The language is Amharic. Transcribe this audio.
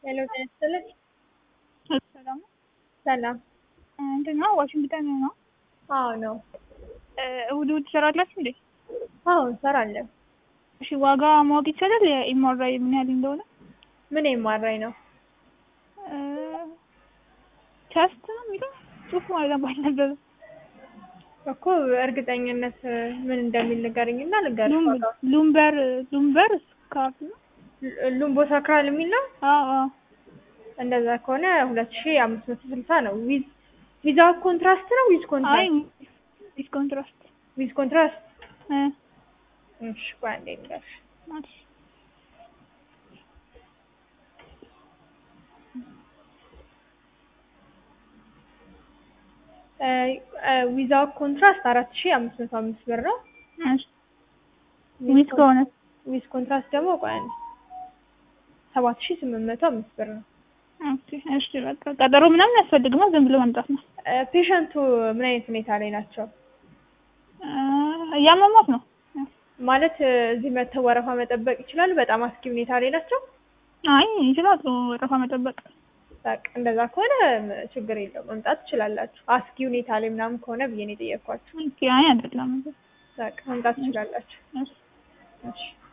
ሄሎ ጤና ይስጥልኝ። ሰላም ሰላም። እንትን ነው ዋሽንግተን ነው። አዎ ነው። እሑድ እሑድ ትሰራላችሁ እንዴ? አዎ እንሰራለን። እሺ ዋጋ ማወቅ ይቻላል? የኤምአርአይ ምን ያህል እንደሆነ? ምን የማራኝ ነው? ቸስት ነው የሚለው ጽሑፍ ማለት ባልነበረ እኮ እርግጠኝነት ምን እንደሚል ንገረኝና ልንገርሽ ዋጋው። ሉምበር ሉምበር ስካርፍ ነው። ሉምቦ ሳክራል የሚል ነው። አዎ አዎ እንደዛ ከሆነ ሁለት ሺ አምስት መቶ ስልሳ ነው። ዊዝ ዊዛውት ኮንትራስት ነው ዊዝ አይ ኮንትራስት? ዲስ ኮንትራስት ዊዝ ኮንትራስት። እ እሺ ቆይ አንዴ ልንገርሽ። ማለት ዊዛውት ኮንትራስት አራት ሺ አምስት መቶ አምስት ብር ነው። እሺ ዊዝ ከሆነ ዊዝ ኮንትራስት ደግሞ ቆይ አንዴ ሰባት ሺ ስምንት መቶ አምስት ብር ነው። ኦኬ እሺ በቃ ቀጠሮ ምናምን ያስፈልግማ ዝም ብሎ መምጣት ነው። ፔሸንቱ ምን አይነት ሁኔታ ላይ ናቸው? እያመሟት ነው። ማለት እዚህ መተው ወረፋ መጠበቅ ይችላሉ? በጣም አስጊ ሁኔታ ላይ ናቸው? አይ ይችላሉ ወረፋ መጠበቅ። በቃ እንደዛ ከሆነ ችግር የለውም መምጣት ትችላላችሁ። አስጊ ሁኔታ ላይ ምናምን ከሆነ ብዬ ነው የጠየኳችሁ። ኦኬ አይ አይደለም። በቃ መምጣት ትችላላችሁ። እሺ እሺ